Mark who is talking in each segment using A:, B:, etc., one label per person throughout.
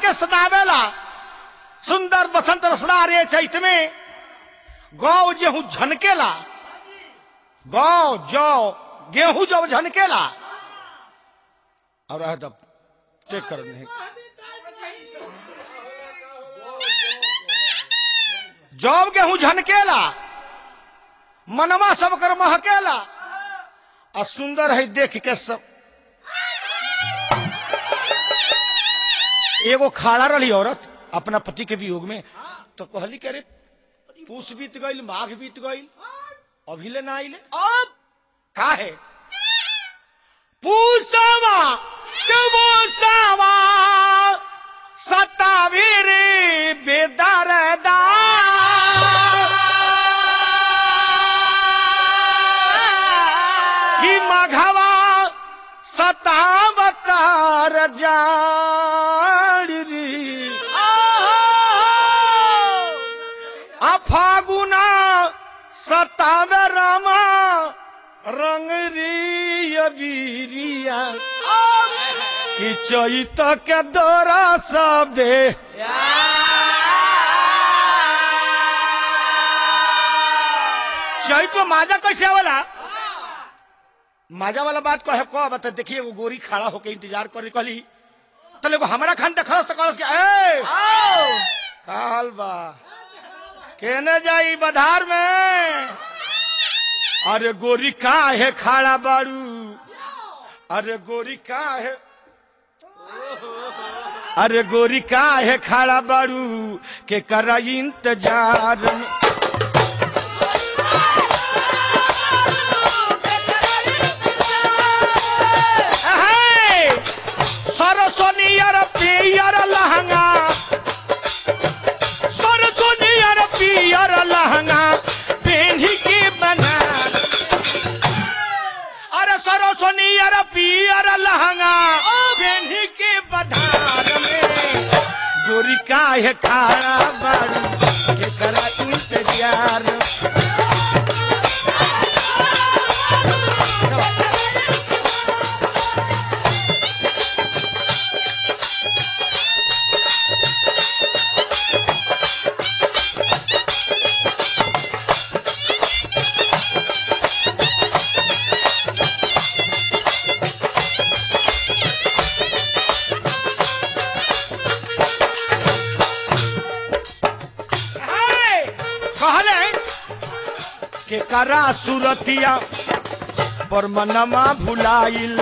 A: के सतावेला सुंदर बसंत रसना रे चैत में गौ गेहूं झनकेला गौ जौ गेहूं जब झनकेला और रह दब टेक कर नहीं जब गेहूं झनकेला मनवा सब कर महकेला आ सुंदर है देख के सब एगो खाड़ा रही औरत अपना पति के वियोग में तो कहली के रे पूस बीत गईल माघ बीत गईल अभी ले ना आइले
B: अब
A: का है पूसवा कबूसवा सतावीर बेदरदा कि मघवा सतावतार जाड़ी आ फागुना सतावे रामा रंग रीरिया कि चैत के दौरा सबे चैत में माजा कैसे आवेला माजा वाला बात कहे कह बता देखिए एगो गोरी खड़ा होके इंतजार करे कहली तले एगो हमरा खान देखलस तो कहलस कि ए का हाल बा केने जाई बधार में अरे गोरी का है खाड़ा बारू अरे गोरी का है अरे गोरी का है खाड़ा बारू के करा इंतजार में अहे! सरसोनियर पियर लहंगा सरसोनियर पियर लहंगा पेन्ही के बना अरे सरसोनियर पियर लहंगा पेन्ही के बधार में गोरी काहे खाड़ा बारू के करा इंतजार है, कहले के करा सुरतिया पर मनमा भुलाइल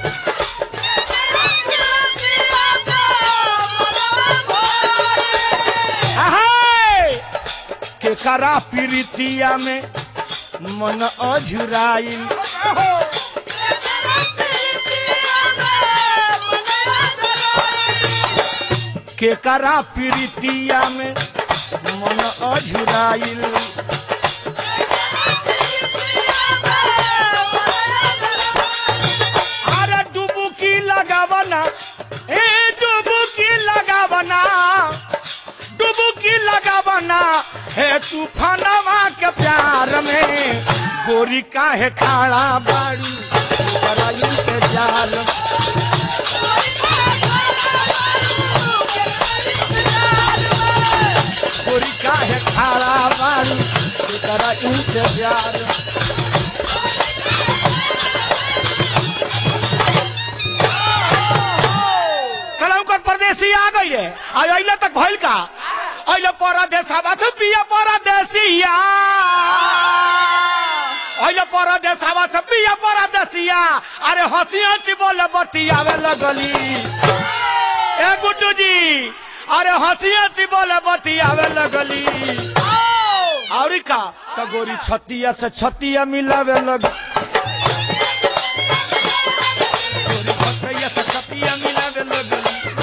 A: है, के करा पीरितिया में मन अझुराइल के करा पीरितिया में मन अझुराइल अरे डुबुकी लगावना ए डुबुकी लगावना डुबुकी लगावना हे तूफानवा के प्यार में गोरी काहे खाड़ा बारू करा इंतजार गोरी काहे खाड़ा बारू करा इंतजार कलम कर परदेसी आ गई है आज अइले तक भइल का अइले परदेश हवा से पिया परदेसिया अइले परदेश हवा से पिया परदेसिया अरे हंसी हंसी बोले बतियावे लगली ए गुड्डू जी अरे हंसी हंसी बोले बतियावे लगली और का तो गोरी छतिया से छतिया मिलावे लग गोरी छतिया से छतिया मिलावे लगली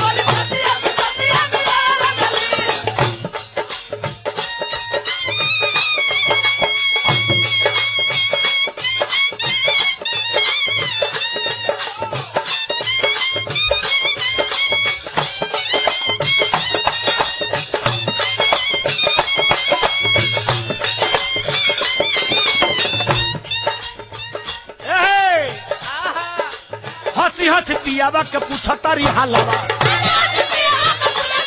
A: ए, हंसी हंसी पियावा के पूछतारी हालवा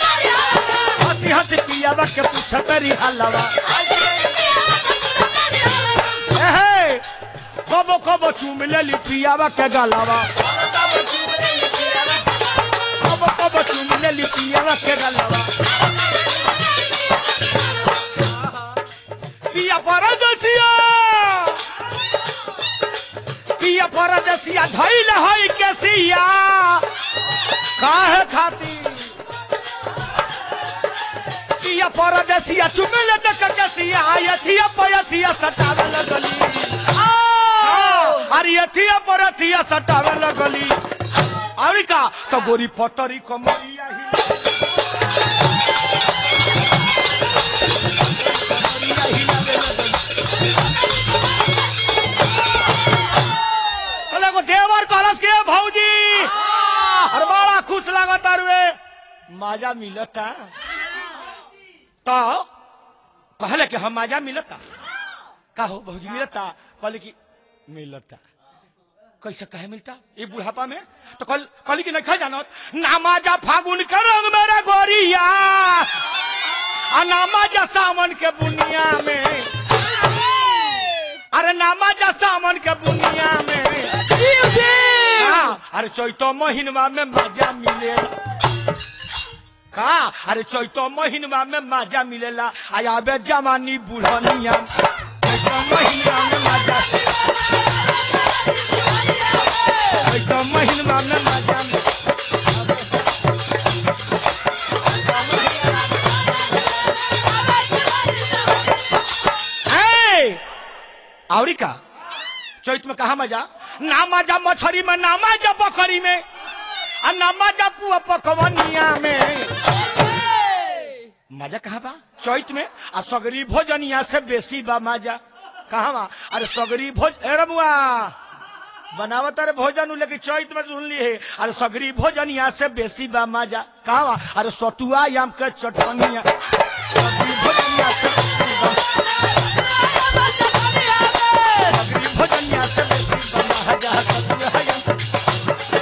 A: हंसी हंसी पियावा के पूछत री हलवा एहे कबो कबो चूम लेली पियावा के गलवा कबो कबो चूम लेली पियावा के गलवा पिया परदेसिया पिया परदेसिया धैल है केसिया काहे खातिर पिया परदेसिया चुमेले देख केसिया यथिया पयथिया सटावे लगली अरे यथिया परथिया सटावे लगली अरे का तो गोरी पतरी कमरिया ही कहले को देवर कहलस के भौजी अरे बड़ा खुश लागत अरुए मजा मिलता तो कहले कि हम मजा मिलता का हो भौजी मिलता कहले कि मिलता कैसे कहे मिलता ये बुढ़ापा में तो कल कहली कि नहीं खा जानत नामाजा फागुन के रंग मेरा गोरिया आ नामाजा सावन के बुनिया में अरे नामाजा सावन के बुनिया में हाँ, अरे चैतो महीनवा में मजा मिलेला का अरे चैतो महीनवा में मजा मिलेला आ आबे जवानी बुढ़निया चैतो महीनवा में मजा चैतो महीनवा में मजा मिलेला। हे! आवरी का चैत में कहा मजा ना मजा मछरी में ना मजा बकरी में आ ना मजा पुआ पकवनिया में मजा कहा बा चैत में आ सगरी भोजनिया से बेसी बा मजा कहा बा अरे सगरी भोज ए रमुआ बनावत अरे भोजन उ लेकिन चैत में सुन ली है अरे सगरी भोजनिया से बेसी बा मजा कहा बा अरे सतुआ याम के चटनिया सगरी भोजनिया से बेसी बा सगरी भोजनिया से बेसी बा मजा सतुआ याम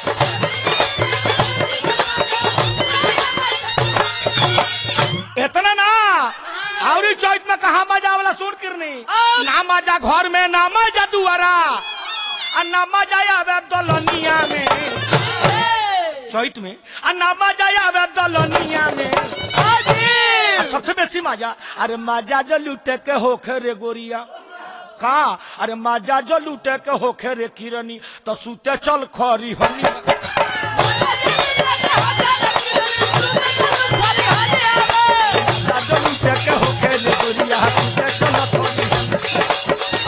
A: इतना ना और चौथ में कहा मजा वाला सुन किरनी ना मजा घर में ना मजा दुआरा आ ना मजा आवे दलनिया में चौथ में आ ना मजा आवे दलनिया में आ सबसे बेसी मजा अरे मजा जो लूटे के होखे रे गोरिया का अरे मजा जो लूटे के होखे रे किरनी तो सूते चल खरी हनी मजा जो लूटे के होखे रे गोरिया सूते चल खरी हनी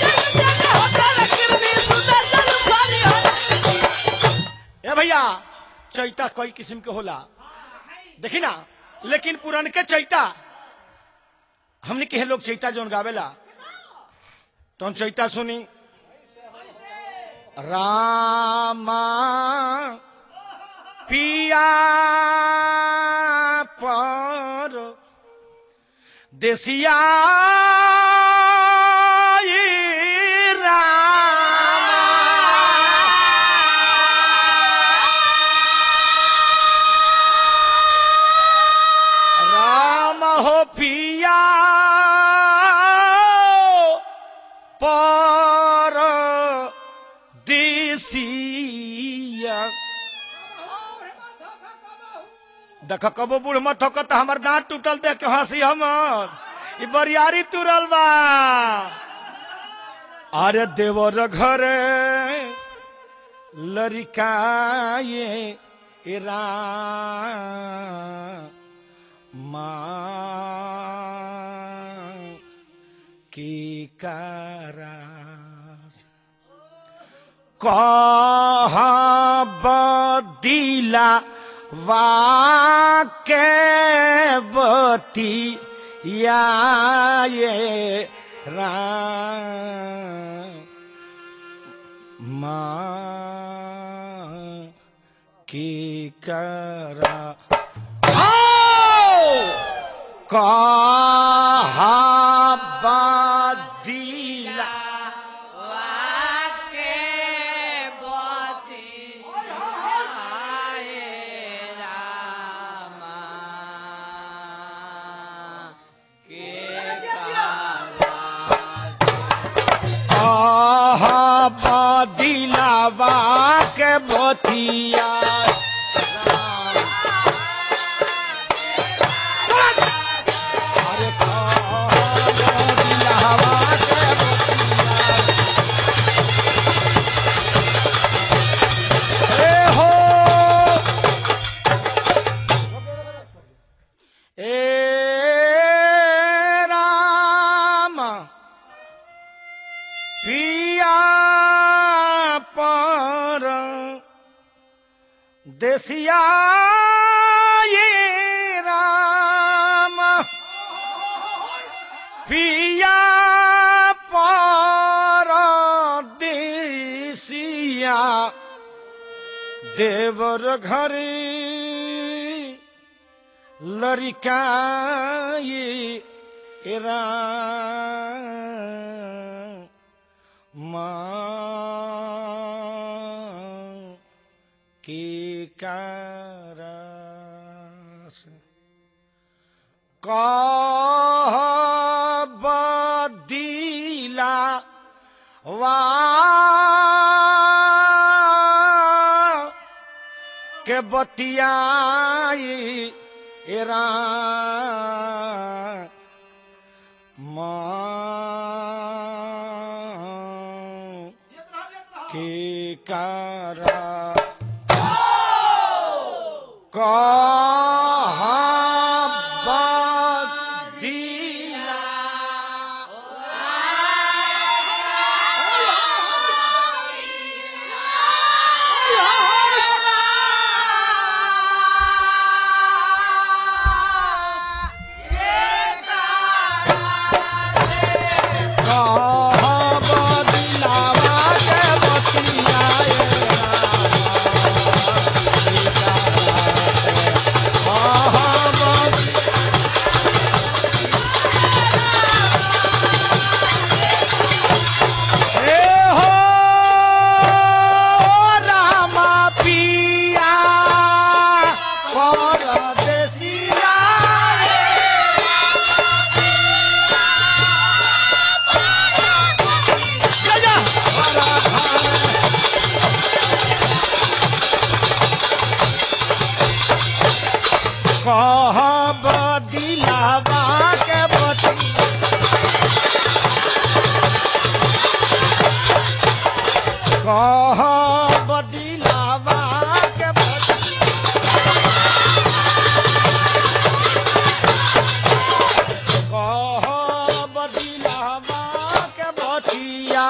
A: ए भैया चैता कई किस्म के होला देखी ना लेकिन पुरान के चैता हमने के लोग चैता जोन गावेला तो हम चैता सुनी रामा पिया पर देसिया राम हो पिया पर देसिया देख कबो बूढ़ मत हो तो हमर दांत टूटल देख के हंसी हमर ई बरियारी तुरल बा अरे देवर घरे लड़काए राम की करास कह बदिला वाके बती या ये राम माँ की करा कहाबदिला बतिया अरे कहब दिलवा के बतिया ए हो ए राम पिया पर देसिया ये राम पिया पर देसिया देवर घरे लड़िकाए एरा माँ के कारस कह बदीला वा के बतियाई एरा माँ के कारा कहा कहब दिलावा के बती कहब दिलावा के बती कहब दिलावा के बतिया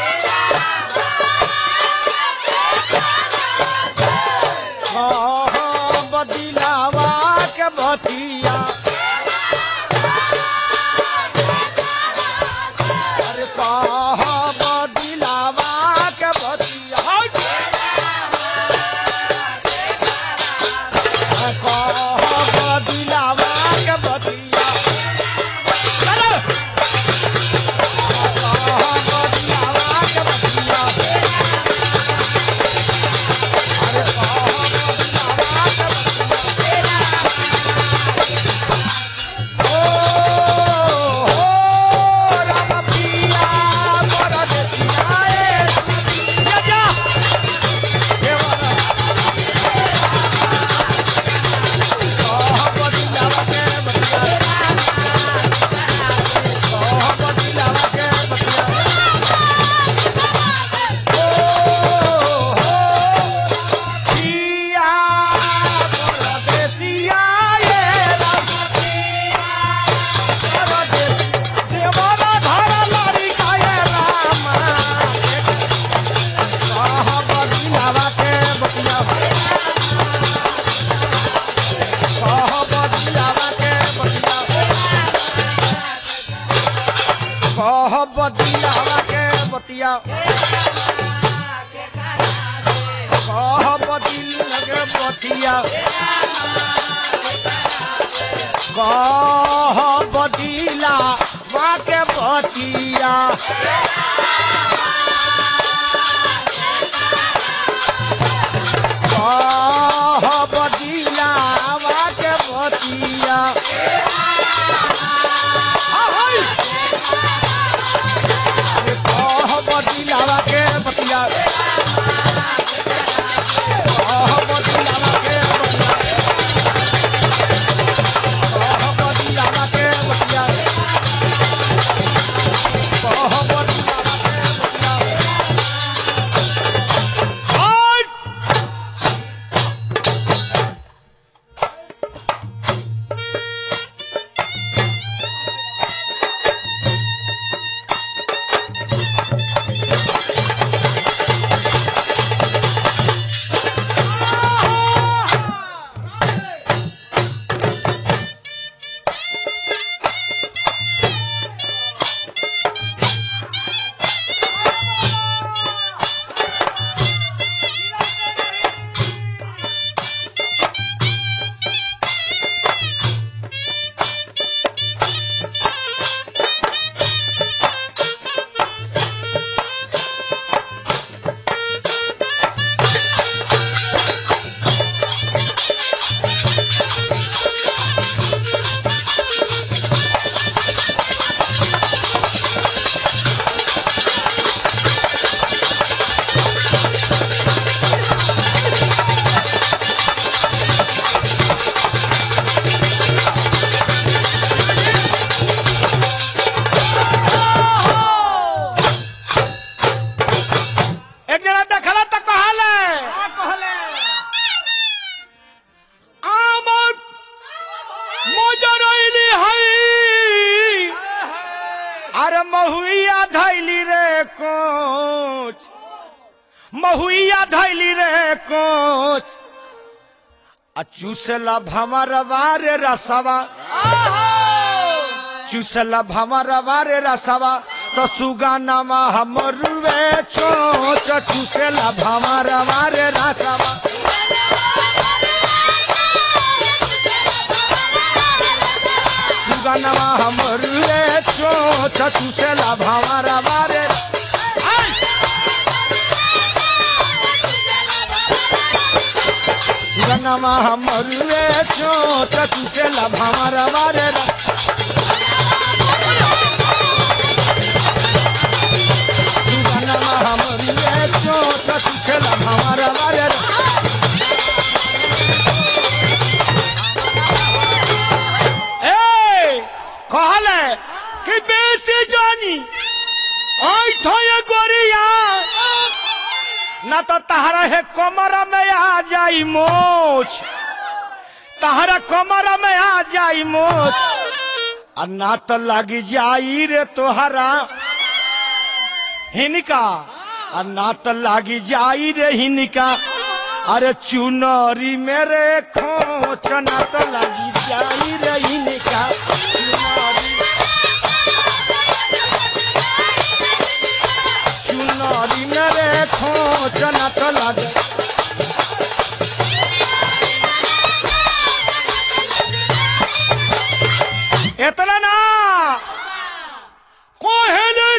A: कहब दिलावा के बतिया अरे कहब दिलावा के बतिया कहब दिलावा के बतिया चलो कहब दिलावा के बतिया अरे कहब दिलावा के बतिया ओ हो राम पिया मोर देसिया ए जा जा देवरा कहब दिलावा के बतिया कहब दिलावा के बतिया ओ हो पिया मोर देसिया ए राम देवरा धर लारी काये रामा कहब दिलावा के बतिया कहब दिलावा के बतिया कहब दिलावा के बतिया कहब दिल के बतिया कहब दिलावा के बतिया कहब दिलावा के बतिया अरे कहब दिलावा के बतिया गईली रे कोच आ चूसला भमर बारे रसवा चूसला भमर बारे रसवा तो सुगा नमा हमरुवे चोच चूसला भमर बारे रसवा सुगा नमा हमरुवे चोच चूसला भमर बारे सुगा नमा हमरुवे चोच चूसला भमर बारे रसवा सुगनमा हमरे चोट तुझला हमारा मारे ए कहले कि बेसी जानी आई थोए गोरिया ना तो तहरा है कमर में आ जाई मोच तहरा कमर में आ जाई मोच आ ना तो लगी जाई रे तोहरा हिनिका आ ना तो लागी जाई रे हिनिका अरे चुनरी मेरे खोच ना तो लागी जाई रे हिनिका चुनरी चुनरी मेरे खोच ना तो लागे इतना ना कोहेले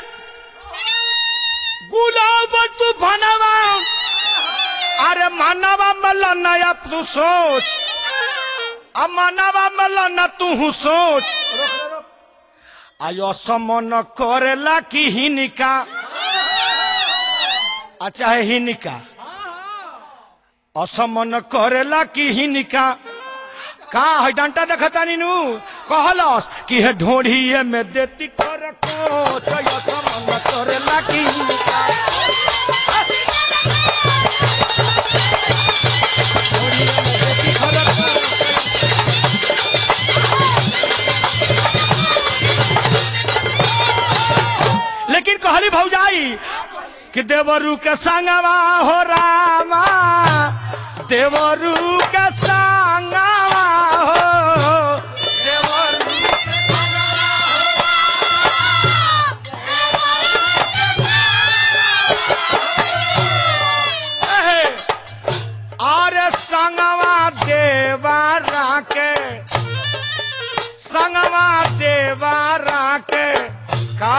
A: गुलाब तू भनवा अरे मानवा मल नया तू सोच अब मानवा मल न तू सोच आयो समन करेला की हिनिका अच्छा है हिनिका असमन करेला की हिनिका का है डंटा देखता नीनू कहलस कि है ढोढ़िए में देती कर को तो असमन करेला की हिनिका ढोढ़िए में देती कर को लेकिन कहली भौजाई कि देवरू के संगवा हो रामा देवरू के संगवा हो देवरू एहे, अरे संगवा देवारा के संगवा देवारा के का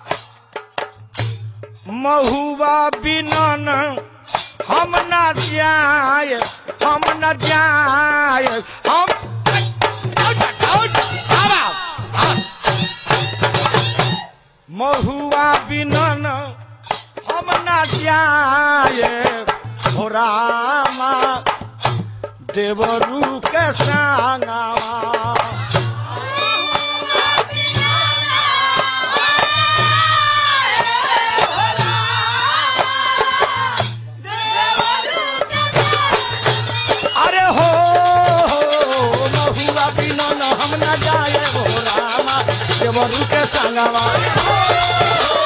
A: महुआ बिनन हम न जाय हम न जाय हम महुआ बिनन हम न जाय हो रामा देवरू के संगवा अरे हो महुआ बिनन हम न जाए हो रामा देवरू के संगवा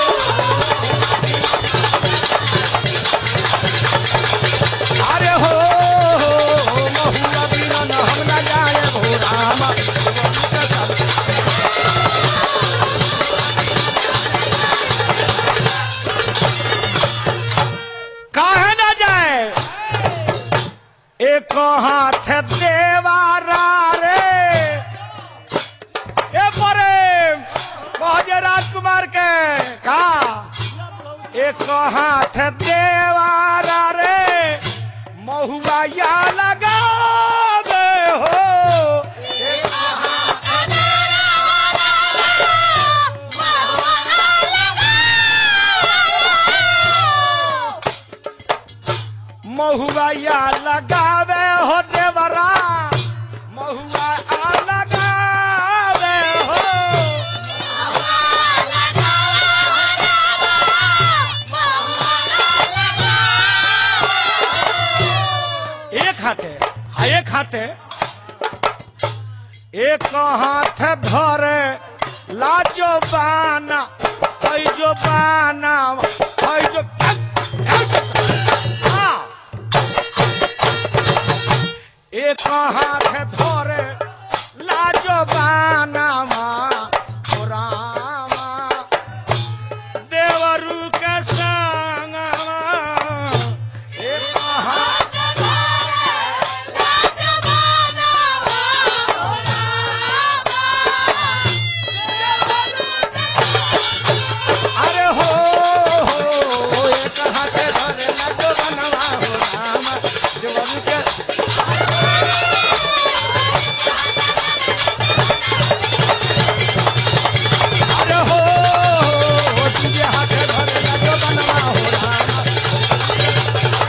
A: अरे हो महुआ बिनन हम न जाए हो रामा देवरू के संगवा काहे न जाए एक हाथ देवारा रे ए परे कहजे राजकुमार के का एक हाथ देवारा रे महुआ या लगा दे हो महुआ या लगावे हो देवरा महुआ आ लगावे हो एक हाथे आ एक हाथे एक हाथ धरे लाजो बाना है जो बाना है जो हाँ, हाथ धरे लाजो बानामा ओ रामा देवरू के संगमा एक हाथ अरे हो हो एक हाथ धरे लाजो बानामा हो रामा देवरू के अरे हो हो तुझे हाथ धरे लाजो बानामा हो रामा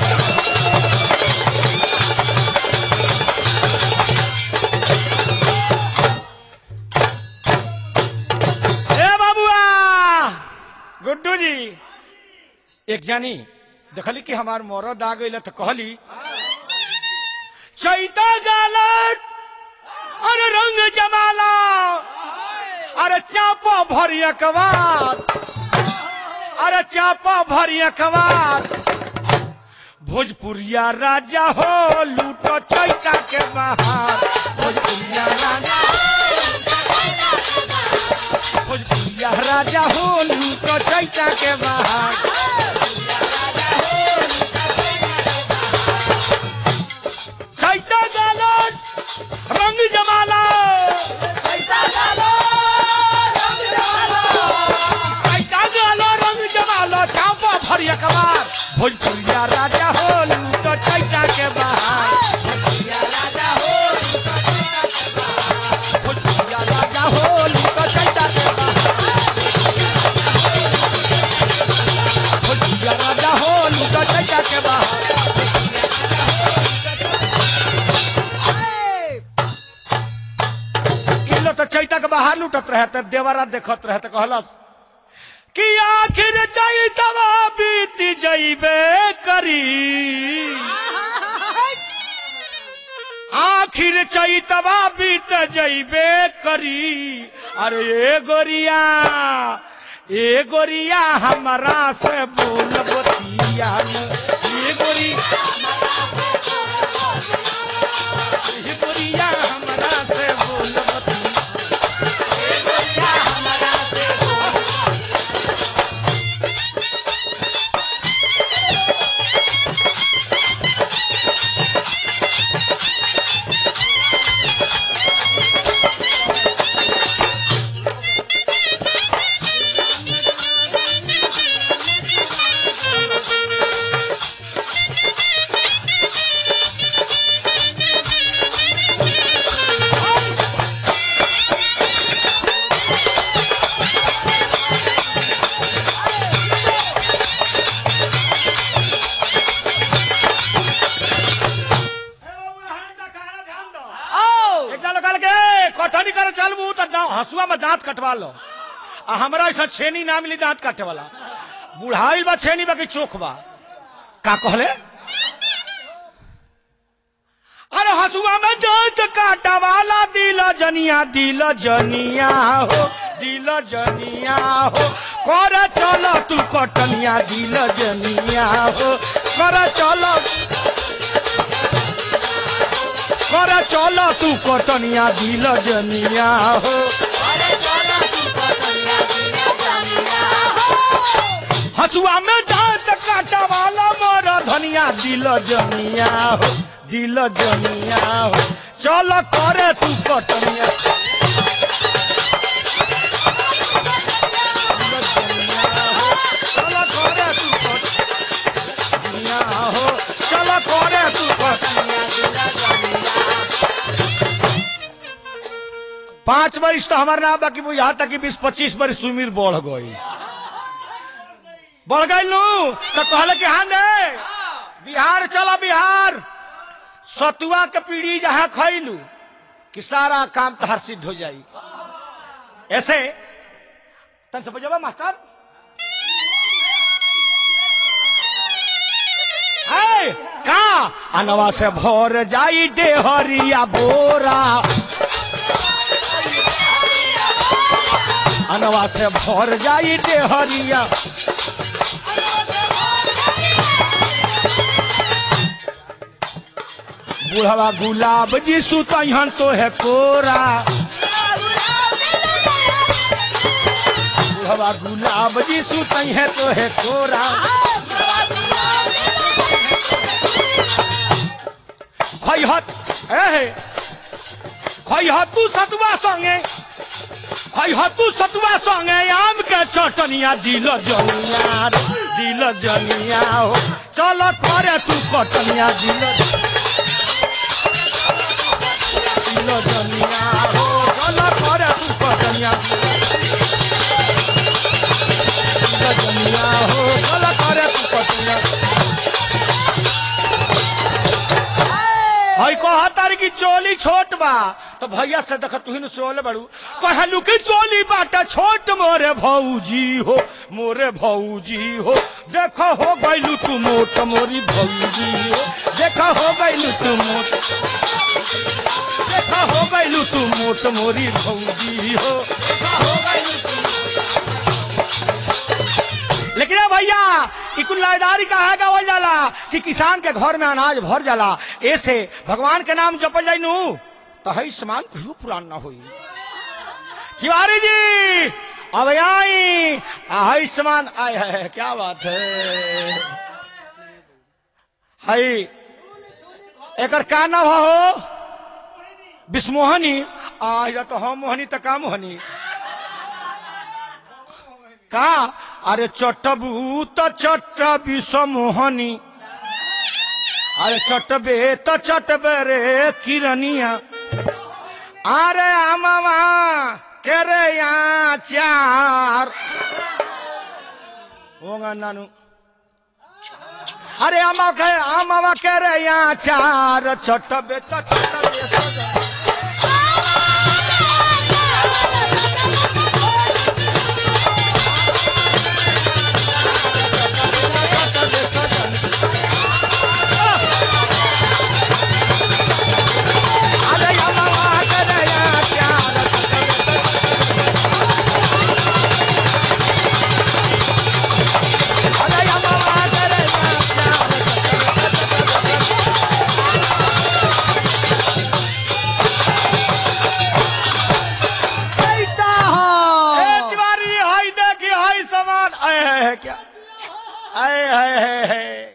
A: ए बाबुआ गुड्डू जी एक जानी देखली कि हमार मरद आ गई तो कहली चैता जालत अरे रंग जमाला अरे चापा भरिया कवार अरे चापा भरिया कवार भोजपुरिया राजा हो लूटो चैता के बाहर भोजपुरिया राजा भोजपुरिया राजा हो लूटो चैता के बाहर चैता जालन रंग जमाला चैता गालो रंग जमालो चापा भरिया कबार भोजपुरिया राजा हो लूटो चैता के बाहर भोजपुरिया राजा हो लूटो चैता के बाहर भोजपुरिया राजा हो लूटो चैता के बाहर इ लोग तो चैता के बाहर लूटत रहे तो देवरा देखत रहे तो कहलस कि आखिर चैतवा बीत जइबे करी आखिर चैतवा बीत जइबे करी अरे ए गोरिया ए गोरिया हमरा से बोल बतिया ए गोरी ए गोरिया हमरा से बोल बतिया एकटा लोग कहल के कटनी करे चलबू तो दाँव- हंसुआ में दांत कटवा लो आ हमरा ऐसा छेनी ना मिली दांत काटे वाला बुढ़ाइल बा छेनी बाकी चोख बा का कहले अरे हंसुआ में दांत काटा वाला दिल जनिया दिल जनिया हो दिल जनिया हो कर चल तू कटनिया दिल जनिया हो कर चल कर चल तू कटनिया दिल जनिया हो हसुआ में दांत काटा वाला मोर धनिया दिल जनिया हो दिल जनिया हो चल करे तू कटनिया दिल जनिया हो, चल करे तू कटनिया हो चल करे तू कटनिया दिल जनिया पांच वर्ष तो हमारे ना बाकी वो यहाँ तक कि बीस पच्चीस वर्ष उम्र बढ़ गई बढ़ गई लू तो कहले कि हाँ दे बिहार चला बिहार सतुआ के पीढ़ी जहाँ खैलू कि सारा काम तहार सिद्ध हो जाई ऐसे तन समझ मास्टर है का अनवा से भोर जाई डेहरिया बोरा अनवा से भर जाई डेहरिया बुढ़वा गुलाब जी सुतहन तो है कोरा बुढ़वा गुलाब जी सुतई है तो है कोरा खैहत ए खैहत तू सतुआ संगे खैहत तू सतुआ संगे आम के चटनिया दिल जनिया रे, दिल जनिया हो चल करे तू कटनिया दिल दिल जनिया हो चल करे तू कटनिया दिल जनिया हो चल करे तू कटनिया हई कहतारी की चोली छोट बा तो भैया से देख तू ही सोले बड़ू कहलू की चोली बाटा छोट मोरे भौजी हो मोरे भौजी हो देखो हो गइलू तू मोट मोरी भौजी हो देखो हो गइलू तू मोट देखो हो गइलू तू मोट मोरी भौजी हो देखो हो गइलू तू लेकिन ए भैया ई कुल लायदारी कहा गावल जाला कि किसान के घर में अनाज भर जाला ऐसे भगवान के नाम जपल जाई नु तो हई समान कहियो पुरान ना होई तिवारी जी अब आई हई समान आय है क्या बात है हई एकर का नाम हो विस्मोहनी आ या तो हम मोहनी त का मोहनी का अरे चटबू त चट विषमोहनी अरे चटबे त चटबे रे किरनिया अरे आमावा करे यहाँ चार होगा नानू अरे आमा के आमावा करे यहाँ चार चटबे त चटबे सजा अरे आमावा करे यहाँ चार अरे आमावा करे यहाँ चार
B: बेटा
A: ए
B: हो
A: तिवारी हाय देखी हाय समान आए है क्या आए है, है, है।